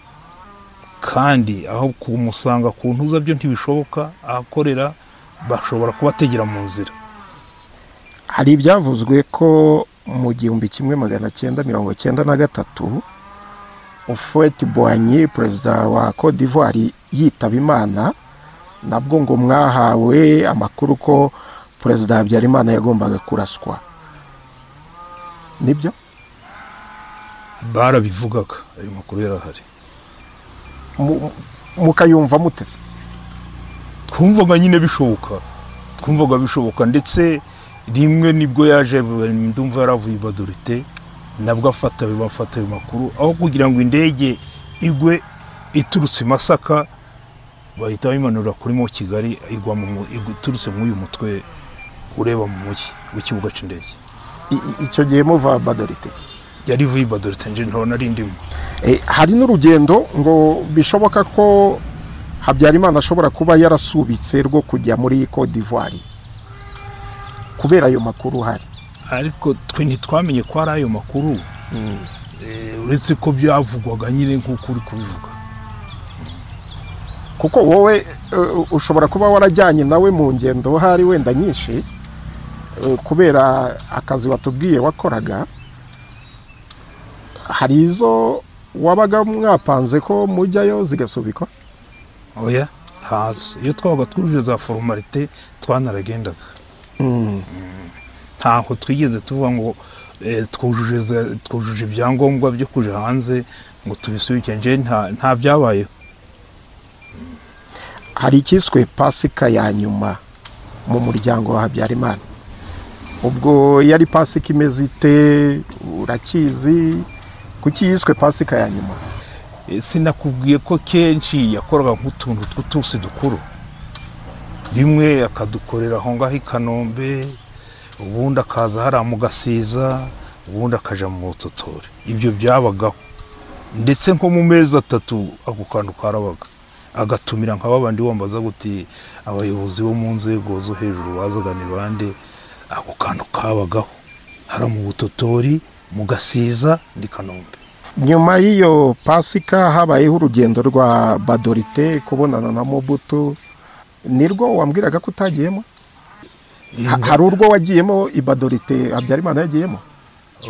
kandi aho kumusanga ku ntuza byo ntibishoboka ahakorera bashobora kubategera mu nzira hari ibyavuzwe ko mu gihumbi kimwe magana cyenda mirongo cyenda na gatatu ofureti boanyi perezida wa Côte d'ivoire yitaba imana nabwo ngo mwahawe amakuru ko perezida habyarimana yagombaga kuraswa nibyo barabivugaga ayo makuru yarahari Mu- mukayumva muteze twumvaga nyine bishoboka twumvaga bishoboka ndetse rimwe nibwo yaje ndumva yaravuye ibadorite nabwo afata bafata ayo makuru aho kugira ngo indege igwe iturutse i masaka bahita bayimanurira kuri mo kigali igwa mu mu- igwa- iturutse muri uyu mutwe ureba mu mujyi w'ikibuga cy'indege I- i- icyo gihe muva badorite yari ivuye ibadorite nje ntaho nari ndimo Eh, hari n'urugendo ngo bishoboka ko habyarimana ashobora kuba yarasubitse rwo kujya muri Côte d'ivoire kubera ayo makuru hari ariko twe ntitwamenye ko ari ayo makuru Eh, uretse ko byavugwaga nyine nk'uko uri kubivuga kuko wowe eh, ushobora kuba warajyanye nawe mu ngendo hari wenda nyinshi eh, kubera akazi watubwiye wakoraga hari izo wabaga mwapanze ko mujyayo zigasubikwa oya ntazo iyo twabaga twujuje za formalite twanaragendaga Mm. ntaho twigeze tuvuga ngo eh, twujuje za- twujuje ibyangombwa byo kuja hanze ngo tubisubike nje nta nta byabayeho hari icyiswe pasika ya nyuma mu muryango wa habyarimana ubwo yari pasika imeze ite urakizi kuki yiswe pasika ya nyuma Eh, sinakubwiye ko kenshi yakoraga nk'utuntu tw'utusi dukuru rimwe akadukorera aho ngaho i kanombe ubundi akaza hariya mu gasiza ubundi akaja mu butotore ibyo byabagaho ndetse nko mu mezi atatu ako kantu karabaga agatumira nka babandi wambaza guti abayobozi bo mu nzego zo hejuru bazaga ni bande ako kantu kabagaho hariya mu butotori mu gasiza ni kanombe nyuma y'iyo pasika habayeho urugendo rwa badorite kubonana na mobutu nirwo wambwiraga ko utagiyemo Ha- hari urwo wagiyemo ibadorite habyarimana yagiyemo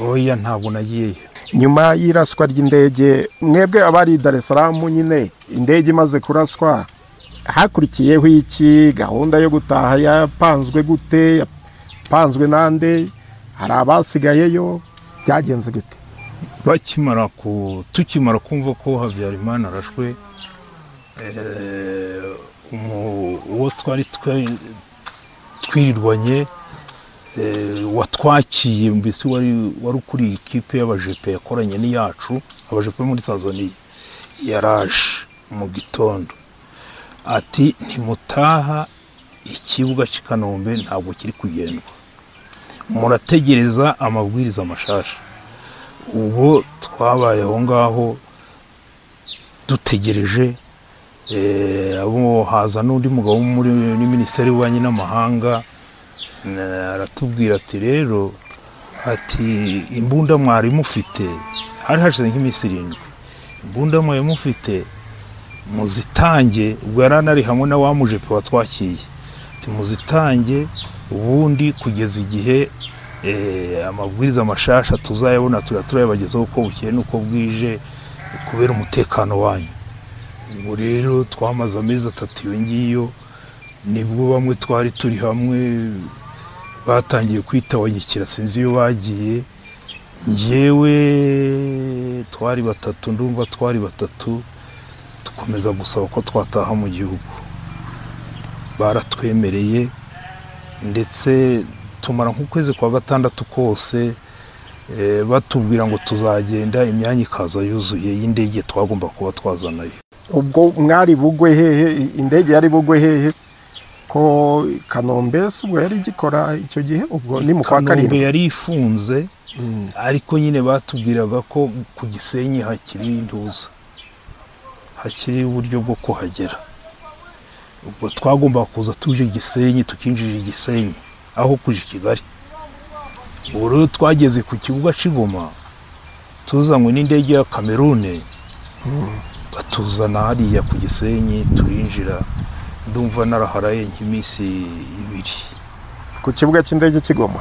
oya ntabwo nagiyeyo nyuma y'iraswa ry'indege mwebwe abari i Dar es Salaam nyine indege imaze kuraswa hakurikiyeho iki gahunda yo gutaha yapanzwe gute yapanzwe nande hari abasigayeyo byagenze gute bakimara ku tukimara kumva ko habyarimana arashwe eh, umu- uwo twari twe- twirirwanye eh, watwakiye mbese wari wari ukuriye ikipe y'abajepe yakoranye n'iyacu abajepe bo muri tanzania yaraje mu gitondo ati ntimutaha ikibuga cy'i kanombe ntabwo kiri kugendwa murategereza amabwiriza mashasha ubwo twabaye aho ngaho dutegereje eh, abo haza n'undi mugabo wo muri muri minisiteri y'ububanyi n'amahanga na- aratubwira ati rero ati imbunda mwari mufite hari hashize nk'iminsi irindwi imbunda mwari mufite muzitange ubwo yari anari hamwe na wa mujepe watwakiye ati muzitange ubundi kugeza igihe eh, amabwiriza mashasha tuzayabona turiya turayabagezaho uko bukeye n'uko bwije kubera umutekano wanyu ubwo rero twamaze amezi atatu iyo ngiyo nibwo bamwe twari turi hamwe batangiye kwitabanyikira sinzi iyo bagiye njyewe twari batatu ndumva twari batatu dukomeza gusaba ko twataha mu gihugu baratwemereye ndetse tumara nk'ukwezi kwa gatandatu kose eh, batubwira ngo tuzagenda imyanya ikaza yuzuye y'indege twagomba kuba twazanayo ubwo mwari bugwe hehe indege yari bugwe hehe ko kanombe si ubwo yari igikora icyo gihe ubwo ni mu kwa kanombe karindwi yari ifunze Mm. ariko nyine batubwiraga ko ku gisenyi hakiri intuza hakiri uburyo bwo kuhagera ubwo twagombaga kuza tuje gisenyi tukinjirira igisenyi aho kuje i kigali ubu rero twageze ku kibuga cy'ingoma tuzanywe n'indege ya kamerune batuzana hariya ku gisenyi turinjira ndumva naraharaye nk'iminsi ibiri ku kibuga cy'indege kigoma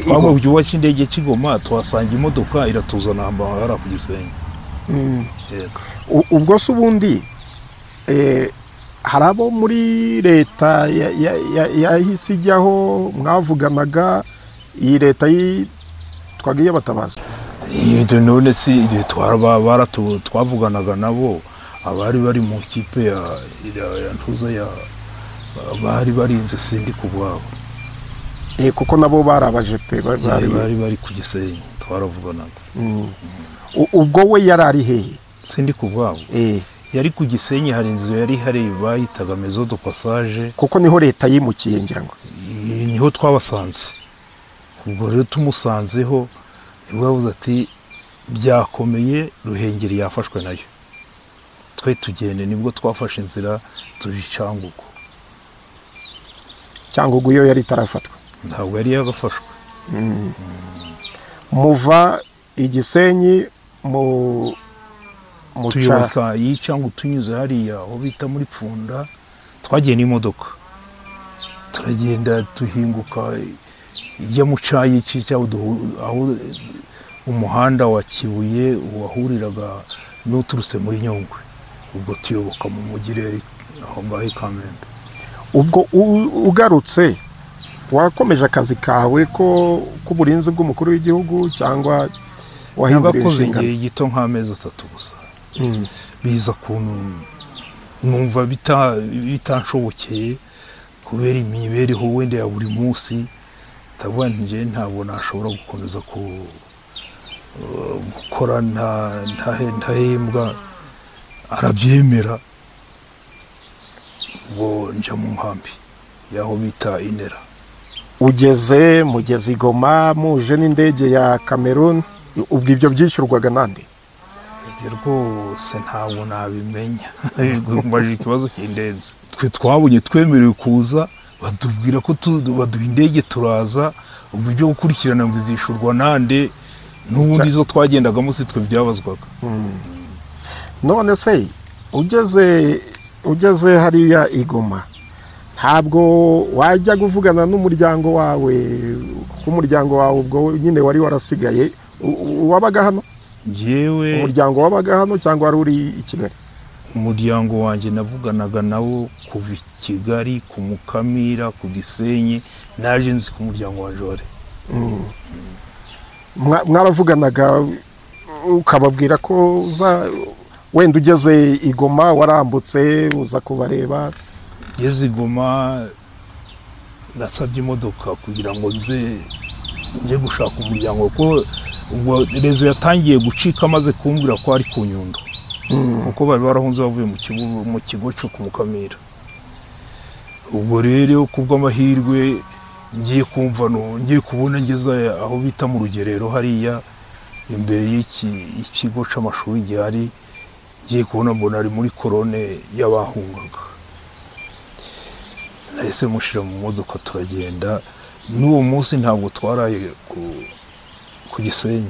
twaba mu gihugu cy'indege kigoma tuhasanga imodoka iratuzana ahantu hari ku gisenyi yego U- ubwo se ubundi eh, hari abo muri leta ya- ya- ya- yahise ijyaho mwavuganaga iyi leta yitwaga iy'abatabazi Ibyo none si igihe twaraba- baratu- twavuganaga nabo abari bari mu kipe ya ya- ya ntuza ya bari barinze sindi ku bwabo Eh, kuko nabo barabaje pe ba- bari bari- bari bari ku gisenyi twaravuganaga Mm. U- ubwo we yari ari hehe sindi ku bwabo Eh, yari ku gisenyi hari inzu yari ihari bayitaga mezo do passage kuko niho leta yimukiye ngira ngo i- niho twabasanze ubwo rero tumusanzeho nibwo yavuze ati byakomeye ruhengeri yafashwe nayo twe tugende nibwo twafashe inzira tuja icangugu cyangwa ubwo iyo yari itarafatwa ntabwo yari yagafashwe muva igisenyi mu muca tuyoboka yicangu tunyuze hariya aho bita muri pfunda twagiye n'imodoka turagenda duhinguka ijya mu cayici cyangwa duhu- aho umuhanda wa kibuye wahuriraga n'uturutse muri nyungwe ubwo tuyoboka mu mujyi rero aho ngaho i kamembe ubwo u- ugarutse wakomeje akazi kawe ko k'uburinzi bw'umukuru w'igihugu cyangwa wahinduriye nagakoze inshingano igihe gito nk'amezi atatu gusa Mm. biza kuntu numva bita- bitanshobokeye kubera imibereho wenda ya buri munsi ndavuga nti njye ntabwo nashobora gukomeza ku- uh, gukora nta- ntahe- ntahembwa arabyemera ubwo nja mu nkambi yaho bita inera ugeze mugeze i goma muje n'indege ya cameroon ubwo ibyo byishyurwaga nande ibyo rwose ntabwo nabimenya mbaje ikibazo cy'indenzi twe twabonye twemerewe kuza batubwira ko tu- baduha indege turaza ubwo ibyo gukurikirana ngo izishurwa nande n'ubundi izo twagendagamo si twe byabazwaga none se ugeze ugeze hariya i goma ntabwo wajya kuvugana n'umuryango wawe kuko umuryango wawe ubwo nyine wari warasigaye u- u- wabaga hano njyewe umuryango wabaga hano cyangwa wari uri i kigali umuryango wanjye navuganaga nawo kuva i kigali ku mukamira ku gisenyi naje nzi ku muryango wa jore Mwa- mwaravuganaga ukababwira ko uza wenda ugeze i goma warambutse uza kubareba ngeze igoma nasabye imodoka kugira ngo nze nje gushaka umuryango kuko ubwo rezo yatangiye gucika amaze kumbwira ko ari ku nyundo kuko bari barahunze bavuye mu kigo mu kigo cyo ku mukamira ubwo rero ku bw'amahirwe ngiye kumva no- ngiye kubona ngeze aho bita mu rugerero hariya imbere y'iki- y'ikigo cy'amashuri gihari ngiye kubona mbona ari muri korone y'abahungaga nahise mushyira mu modoka turagenda n'uwo munsi ntabwo twaraye ku, ku gisenyi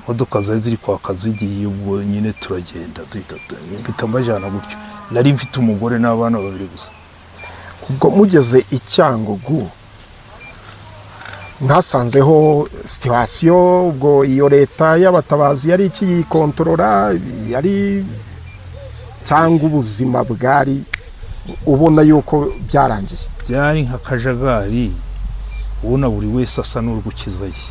imodoka zari ziri kwaka zigiye ubwo nyine turagenda duhita mpita mbajyana gutyo nari mfite umugore n'abana babiri gusa ubwo mugeze i cyangugu mwasanzeho situwasiyo ubwo iyo leta y'abatabazi yari ikiyikontorora yari cyangwa ubuzima bwari ubona yuko byarangiye byari nka kajagari ubona buri wese asa n'uri gukiza ye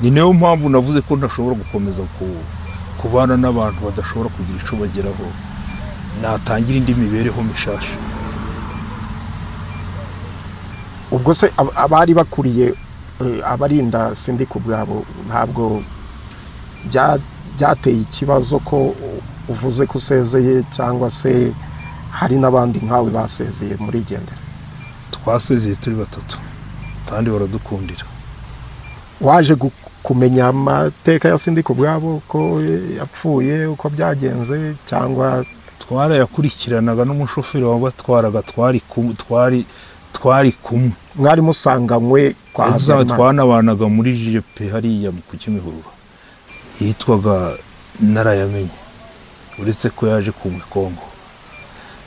ni nayo mpamvu navuze ko ntashobora gukomeza ku- kubana n'abantu badashobora kugira icyo bageraho natangira indi mibereho mishasha ubwo se ab- abari bakuriye eh, abarinda sindi ku bwabo ntabwo bya- byateye ikibazo ko uvuze ko usezeye cyangwa se hari n'abandi nkawe basezeye muri gendera twasezeye turi batatu kandi baradukundira waje gu- kumenya amateka ya sindi ku bwabo ko eh, yapfuye uko byagenze cyangwa twarayakurikiranaga n'umushoferi wabatwaraga twari ku- twari twari kumwe mwari musanganywe kwa Tuzaba Habyarimana twanabanaga muri jepe hariya mu- ku kimihurura yitwaga narayamenye uretse ko yaje kugwa i kongo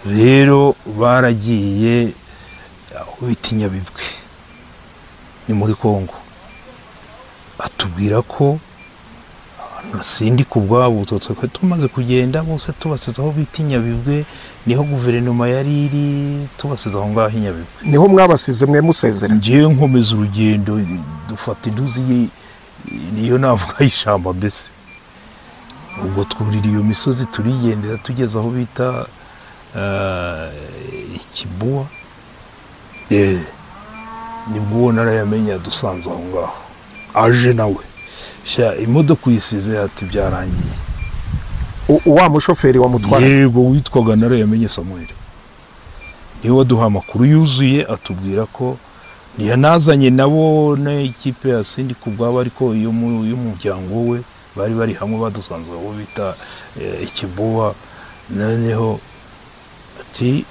rero baragiye aho bita inyabibwe ni muri kongo atubwira ko sindi ku bwabo twe tumaze kugenda bose tubasize aho bita inyabibwe niho guverinoma yari iri tubasize aho ngaho i nyabibwe niho mwabasize mwe musezera ngewe nkomeza urugendo dufata induzi ye- niyo navuga y'ishyamba mbese ubwo twurira iyo misozi turigendera tugeze aho bita eh, ikibuwa Eh, nibwo uwo narayamenya dusanze aho ngaho aje nawe sha imodoka uyisize ati byarangiye U- wa mushoferi wamutwara yego witwaga narayamenye samuel niwe waduha amakuru yuzuye atubwira ko ntiyanazanye nabo n'ikipe ya sindi kubwabo ariko iyo mu- y'umuryango we bari bari hamwe badusanze aho bita eh, ikibowa noneho ati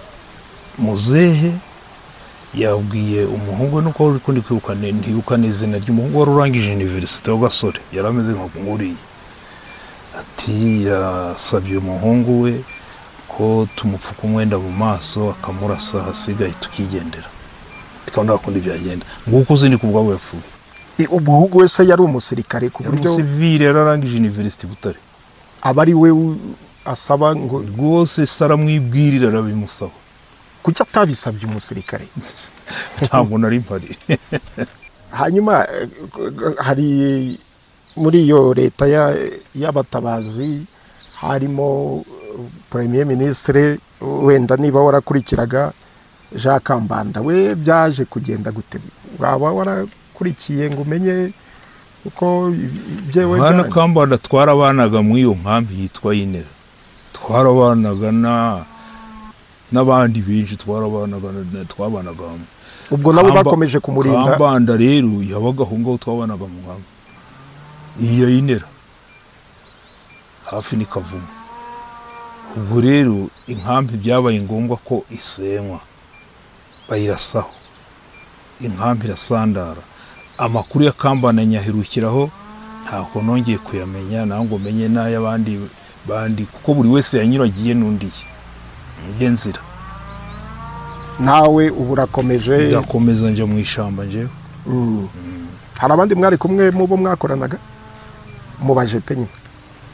muzehe yabwiye umuhungu we, nuko uri kundi kwibuka ne- ntibuka n'izina ry'umuhungu wari urangije iniverisite w'agasore yari ameze nka nkuriye ati yasabye umuhungu we ko tumupfuka umwenda mu maso akamurasa hasigaye tukigendera tukabona kundi byagenda nguko uzi ni ku bwabo yapfuye I- umuhungu wese yari umusirikare ku yari buryo umusivire yararangije iniverisite i butare aba ari we u- asaba ngo rwose se aramwibwirira arabimusaba kuki atabisabye umusirikare ntabwo nari mpari hanyuma eh, g- g- hari muri iyo leta ya- y'abatabazi harimo eh, premier ministre wenda niba warakurikiraga jean kambanda we byaje kugenda gute waba warakurikiye ngo umenye uko byewe hano kambanda twarabanaga muri iyo nkambi yitwa yinera twarabanaga na n'abandi benshi twarabanaga na- twabanaga hamwe ubwo nabo Kamba- bakomeje kumurinda kambanda rero yabaga aho ngaho twabanaga mu nkambi iya inera hafi ni kavumu ubwo rero inkambi byabaye ngombwa ko isenywa bayirasaho inkambi irasandara amakuru ya kambanda nyaherukiraho ntabwo nongeye kuyamenya ntabwo menye n'ay'abandi bandi kuko buri wese yanyuragiye n'undiye ndiye nzira nawe ubu urakomeje ndakomeza njya mu ishyamba njyewe Mm. hari abandi mwari kumwe mu bo mwakoranaga mubaje pe nyine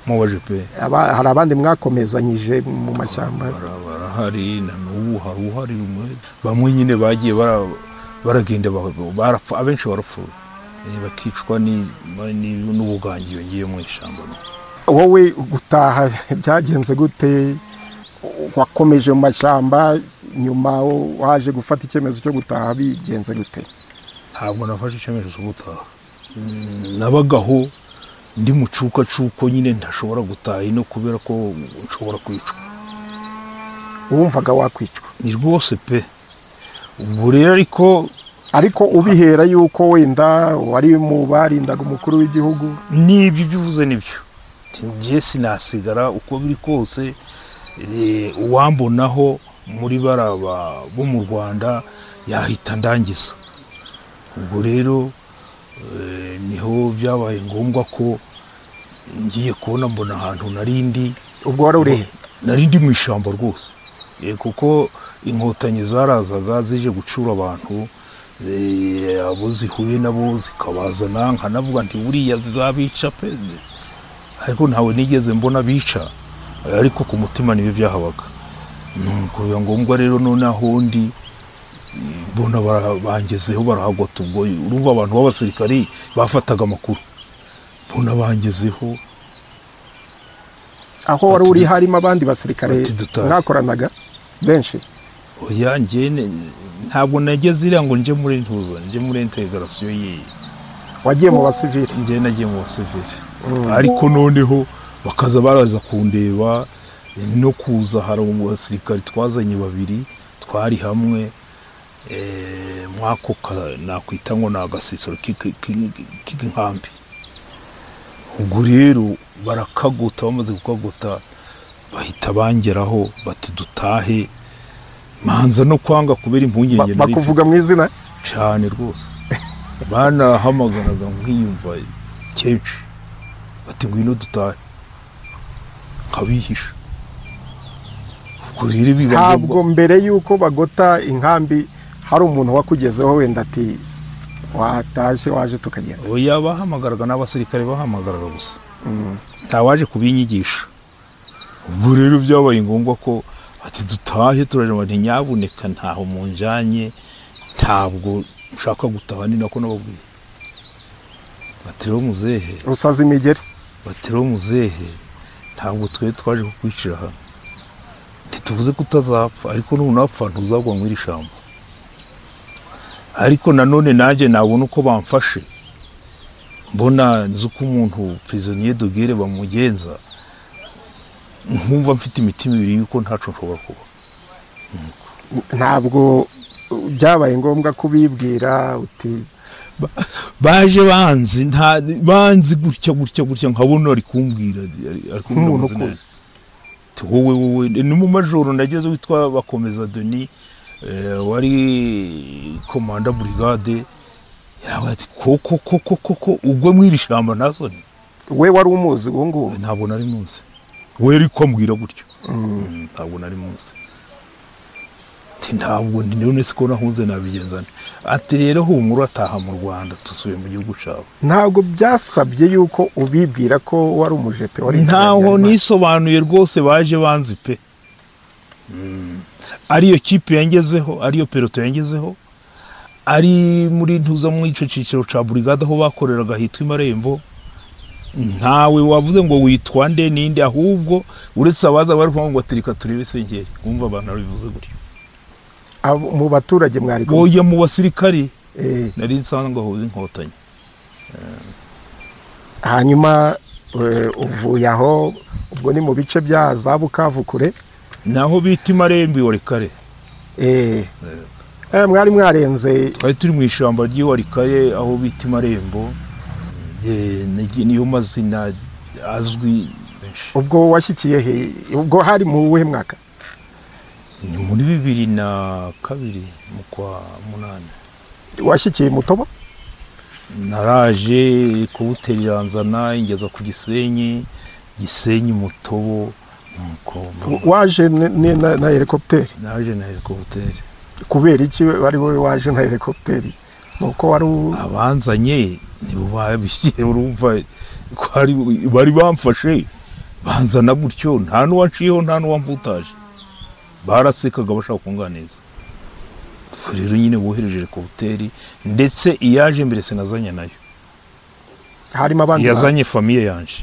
mubaje pe Aba- hari abandi mwakomezanyije mu mashyamba Bara- barahari na n'ubu hari uhari rumwe bamwe nyine bagiye bara- baragenda ba- barapfa abenshi barapfuye Eh, bakicwa ni- ni- n'ubugangi yongeye mu ishyamba wowe gutaha byagenze gute wakomeje mu mashyamba nyuma waje gufata icyemezo cyo gutaha bigenze gute ntabwo nafashe icyemezo cyo gutaha Mm, nabagaho ndi mu cukacuko nyine ntashobora gutaha ino kubera ko nshobora kwicwa wumvaga wakwicwa ni rwose pe ubwo rero ariko ariko ubihera yuko wenda wari mu barindaga umukuru w'igihugu n'ibyo ibyo uvuze nibyo njye sinasigara uko biri kose eh, uwambonaho muri baraba bo mu rwanda yahita ndangiza ubwo rero eh, niho byabaye ngombwa ko ngiye kubona mbona ahantu narindi ubwo wari urihe narindi mu ishyamba rwose Eh, kuko inkotanyi zarazaga zije gucura abantu eh, abo zihuye nabo zikabazana nkanavuga nti buriya zabica pe ariko ntawe nigeze mbona bica Eh, ariko ku mutima nibyo byahabaga nuko biba ngombwa rero nonaho ndi eh, mbona bara- bangezeho barahagota ubwo urumva abantu b'abasirikari bafataga amakuru mbona bangezeho aho wari Ati- uri harimo abandi basirikare Ati dutahe. mwakoranaga benshi oya njye ne- ntabwo nageze iriya ngo nje muri ntuza nje muri integarasiyo yiyi wagiye mu basivili njye nagiye mu basivili ariko noneho bakaza baraza kundeba no kuza hari abasirikari twazanye babiri twari hamwe eh, mwako ka- nakwita ngo ni agasisiro k'iki- k'i- k'inkambi ubwo rero barakagota bamaze kukagota bahita bangeraho bati dutahe manza no kwanga kubera impungenge Ba- nari mfite bakuvuga mu izina cyane rwose banahamagaraga nkiyumva kenshi bati ngwino dutahe nkabihisha ubwo rero biba ntabwo mbere y'uko bagota inkambi hari umuntu wakugezeho wenda ati watashye waje tukagenda oya bahamagaraga n'abasirikare bahamagaraga gusa ntawaje kubinyigisha ubwo rero byabaye ngombwa ko ati dutahe turareba ntinyaboneka ntaho munjyanye ntabwo nshaka gutaha ni nako nababwiye bati rero muzehe rusaza imigeri bati rero muzehe ntabwo twe twaje kukwicira hano ntituvuze ko utazapfa ariko nunapfa ntuzagwa mu iri shyamba ariko nanone nanjye nabona uko bamfashe mbona nzi uko umuntu prisonnier de guerre bamugenza nkumva mfite imitima ibiri yuko ntacu nshobora kuba ntabwo byabaye ngombwa kubibwira uti baje banzi nta banzi gutya gutya gutya nkabona ari kumbwira ari- ari kumbwira Nk'umuntu amazina ukuze. yanjye. Ati, wowe wowe ni mu majoro nageze witwa bakomeza deni wari komanda burigade yarabaye ati koko koko koko ubwo mu iri shyamba nta soni we wari umuzi ubu ngubu ntabwo nari munsi we ariko ambwira gutyo Mm, ntabwo nari munsi Ati, ntabwo ndi- none siko nahunze nabigenza nte?" ati rero humura urataha mu rwanda dusubiye mu gihugu cyawe ntabwo byasabye yuko ubibwira ko wari umujepe wari ntaho ikinyarwanda. nisobanuye rwose baje banzi pe Mm. ariyo kipe yangezeho ariyo peloto yangezeho ari muri ntuza mu icyo cyiciro cya burigade aho bakoreraga hitwa imarembo ntawe wavuze ngo witwa nde ninde ahubwo uretse abaza bari kuvuga ngo atirika turebe sengeri wumva abantu babivuze gutyo Abo- mu baturage mwari kumwe boya mu basirikari Eh, nari nsanzwe ahuze inkotanyi hanyuma eh, uvuye aho ubwo ni mu bice bya za bukavu kure naho bita imarembo iwarikare Eh, eh, mwari mwarenze twari turi mu ishyamba ry'iwarikare aho bita imarembo Eh, ni- niyo mazina azwi benshi. ubwo washyikiye he ubwo hari mu wuhe mwaka ni muri bibiri na kabiri mu kwa munani washyikiye mutobo naraje kuwutera iranzana ingeza ku gisenyi gisenyi mutobo nuko mba- waje ni- ni- na na helikopiteri naje na helikopiteri kubera iki wari wowe waje na helikopiteri ni uko wari u- abanzanye nibo babishyiye urumva ko ari- bari bamfashe banzana gutyo nta n'uwanciyeho nta n'uwamputaje barasekaga bashaka kunganiza Ubwo rero nyine bohereje helikopiteri ndetse iyaje mbere sinazanye nayo harimo abandi bantu. yazanye famiye yanje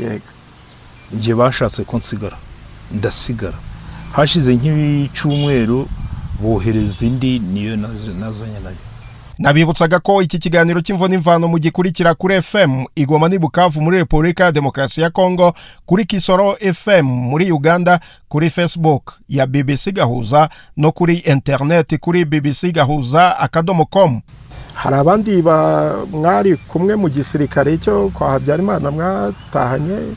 Yego. njye bashatse ko nsigara ndasigara hashize nk'icyumweru bohereza indi niyo naz- nazanye nayo nabibutsaga ko iki kiganiro cy'imvo n'imvano mu gikurikira kuri fm igoma ni bukavu muri repubulika ya demokarasi ya kongo kuri kisoro fm muri uganda kuri facebook ya bbc gahuza no kuri interineti kuri bbc gahuza akadomo com hari abandi ba- mwari kumwe mu gisirikare cyo kwa habyarimana mwatahanye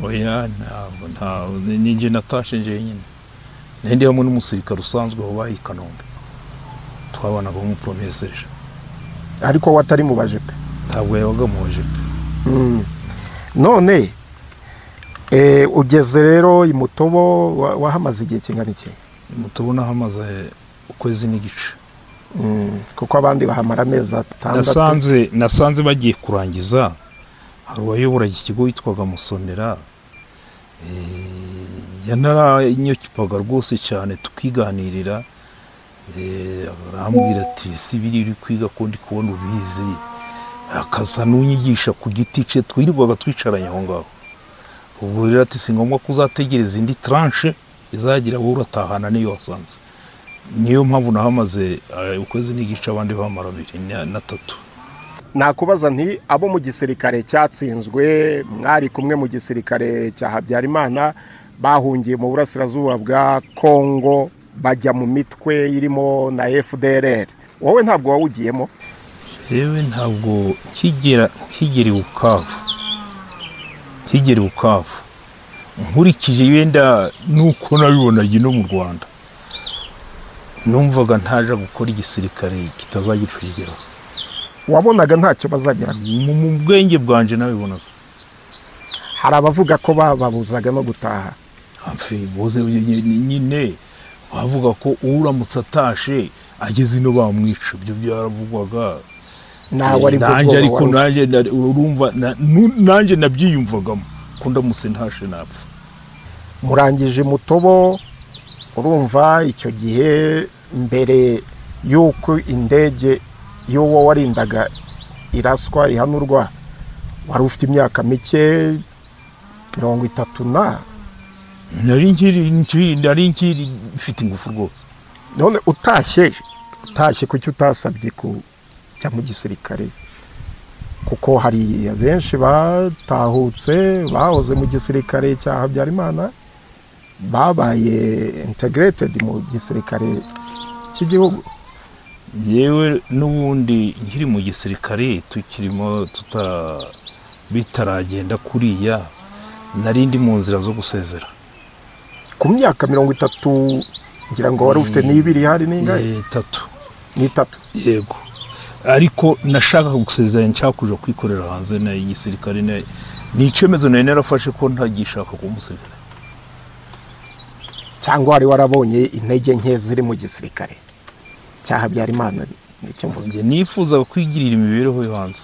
oya ntabwo ntabwo ninjye natashe njye nyine nende hamwe n'umusirikare usanzwe wabaye i kanombe twabanaga nk'umupromeseje ariko watari mu bajepe ntabwo yabaga mu bajepe none eh, ugeze rero i mutobo wa- wahamaze igihe kingana iki mutubona hamaze ukwezi n'igice Mm, kuko abandi bahamara amezi atandatu nasanze nasanze bagiye kurangiza hari uwayoboraga ikigo witwaga musonera eh, yanaranyokipaga rwose cyane tukiganirira eh, arambwira ati ese biri uri kwiga ko ndi kubona ubizi akaza n'unyigisha ku giti cye twirirwaga twicaranye aho ngaho ubwo rero ati si ngombwa ko uzategereza indi tranche izagira wowe uratahana n'iyo wasanze niyo mpamvu nahamaze eh, ukwezi n'igice abandi bamara abiri na- na tatu nakubaza nti abo mu gisirikare cyatsinzwe mwari kumwe mu gisirikare cya habyarimana bahungiye mu burasirazuba bwa kongo bajya mu mitwe irimo na fdrr wowe ntabwo wawugiyemo yewe ntabwo nkigera nkigera i bukavu nkigera i bukavu nkurikije wenda nuko nabibonaga ino mu rwanda numvaga ntaje gukora igisirikare kitazagira icyo kigeraho wabonaga ntacyo bazagera Mu- mu bwenge bwanjye nabibonaga hari abavuga ko bababuzaga no gutaha amfe boze nyine bavuga ko uramutse atashe ageze ino bamwica ibyo byaravugwaga ntawe ari bwo nanjye bwoba ariko wari ufite. nanjye na- urumva na- nu- nanjye nabyiyumvagamo ko ndamutse ntashe napfa murangije mutobo urumva icyo gihe mbere y'uko indege y'uwo warindaga iraswa ihanurwa wari ufite imyaka mike mirongo itatu na nari nkiri nkiri- nari nkiri mfite ingufu rwose none utashye utashye kuki utasabye kujya mu gisirikare kuko hari benshi batahutse bahoze mu gisirikare cya habyarimana babaye integrated mu gisirikare cy'igihugu yewe n'ubundi nkiri mu gisirikare tukirimo tuta bitaragenda kuriya nari ndi mu nzira zo gusezera ku myaka mirongo itatu ngira ngo wari ufite n'ibiri hari n'ingahe Eh, tatu n'itatu yego ariko nashakaga gusezeranya nshaka kuja kwikorera hanze na igisirikare na- ni icemezo nari narafashe ko ntagishaka kuba umusirikare cyangwa wari warabonye intege nke ziri mu gisirikare cya habyarimana nicyo mvuga Njye nifuzaga kwigirira imibereho yo hanze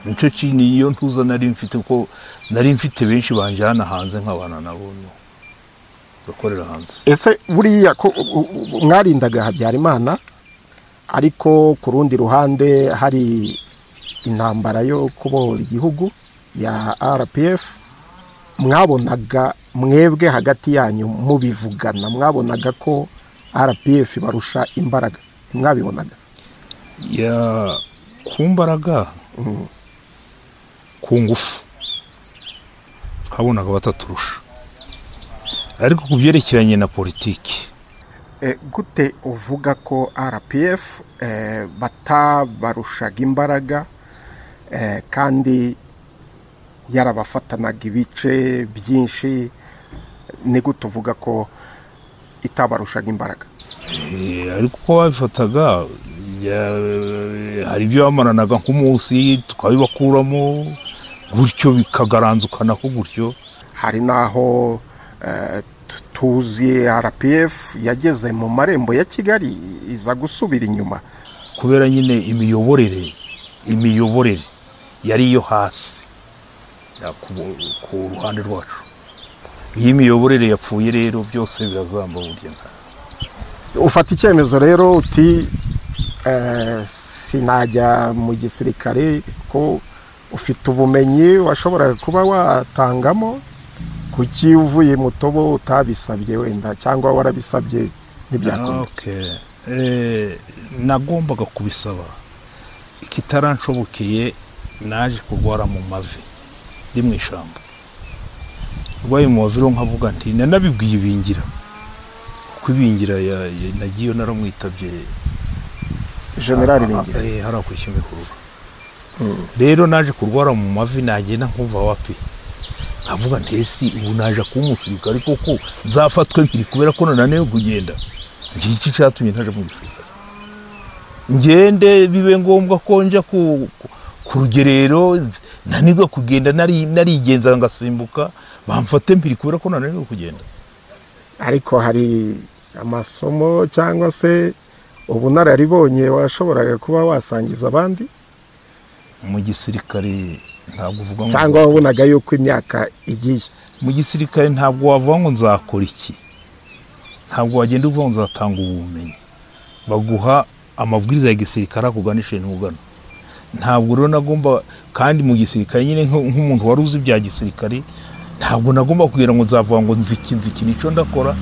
nicyo kintu iyo ntuza nari mfite ko nari mfite benshi banjyana hanze nkabana nabo no gakorera hanze ese buriya ko u- u- u- mwarindaga habyarimana ariko ku rundi ruhande hari intambara yo kubohora igihugu ya rpf mwabonaga mwebwe hagati yanyu mubivugana mwabonaga ko rpf barusha imbaraga mwabibonaga ya ku mbaraga ku ngufu habonaga bataturusha ariko ku byerekeranye na politiki gute uvuga ko rpf batabarushaga imbaraga kandi yarabafatanaga ibice byinshi ni gute uvuga ko itabarushaga imbaraga Eh, ariko uko babifataga ya- hari ibyo bamaranaga nk'umunsi tukabibakuramo gutyo bikagaranzukana ko gutyo hari n'aho eh, tu- tuzi rpf yageze mu marembo ya kigali iza gusubira inyuma kubera nyine imiyoborere imiyoborere yari iyo hasi ya, ku, ku ruhande rwacu iyo imiyoborere yapfuye rero byose birazamba burya nka- ufata icyemezo rero uti eh, sinajya mu gisirikare ko ufite ubumenyi washoboraga kuba watangamo kuki uvuye mutobo utabisabye wenda cyangwa warabisabye ntibyakunda Okay. Eh, nagombaga kubisaba ikitaranshobokeye naje kurwara mu mavi ndi mu ishyamba urwaye mu mavi rero nkavuga nti nanabibwiye ibingira kuko ibingira ya- ya- nagiyeyo naramwitabye generali Ah, Bingira eh, hariya ku Kimihurura. rero naje kurwara mu mavi nagenda nkumva wapi nkavuga ntesi ubu naje kuba umusirikare koko nzafatwe mpiri kubera ko nananiwe kugenda ngiki cyatumye ntaje mu gisirikare ngende bibe ngombwa ko nja ku, ku- ku rugerero nanirwa kugenda nari- narigenza ngasimbuka bamfate mpiri kubera ko nananiwe kugenda ariko hari amasomo cyangwa se ubunararibonye washoboraga kuba wasangiza abandi mu gisirikare ntabwo uvuga ngo cyangwa wabonaga yuko imyaka igiye mu gisirikare ntabwo wavuga ngo nzakora iki ntabwo wagenda uvuga ngo nzatanga ubumenyi baguha amabwiriza ya gisirikare akuganisha ugana ntabwo rero nagomba kandi mu gisirikare nyine nk- nk'umuntu wari uzi ibya gisirikare ntabwo nagomba kugira ngo nzavuga ngo nziki nziki nicyo ndakora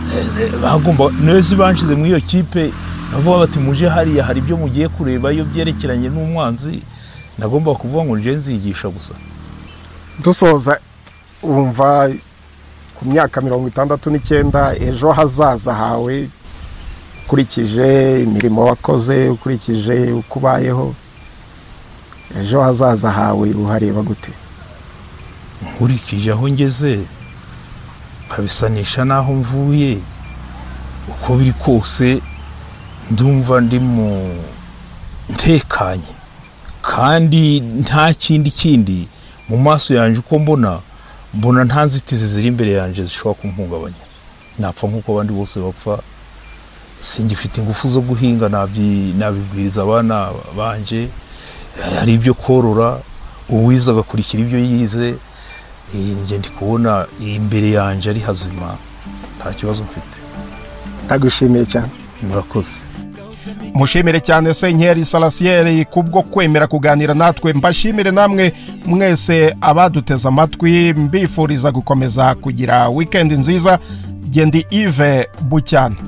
Eh, eh, bagomba neza banshyize muri iyo kipe bavuga bati muje hariya hari ibyo mugiye kureba iyo byerekeranye n'umwanzi nagomba kuvuga ngo nje nzigisha gusa dusoza wumva ku myaka mirongo itandatu n'icyenda ejo hazaza hawe ukurikije imirimo wakoze ukurikije uko ubayeho ejo hazaza hawe uhareba gute nkurikije aho ngeze nkabisanisha n'aho mvuye uko biri kose ndumva ndi mu ntekanye kandi nta kindi kindi mu maso yanjye uko mbona mbona nta nzitizi ziri imbere yanjye zishobora kumuhungabanya napfa nk'uko abandi bose bapfa singifite ingufu zo guhinga nabyi- nabibwiriza abana banje hari ibyo korora uwize agakurikira ibyo yize Eh, njye ndi kubona imbere yanjye ari hazima nta kibazo mfite ndagushimiye cyane murakoze mushimire cyane senkeri salasiyeri kubwo kwemera kuganira natwe mbashimire namwe mwese abaduteze amatwi mbifuriza gukomeza kugira wikendi nziza gendi ive bucyana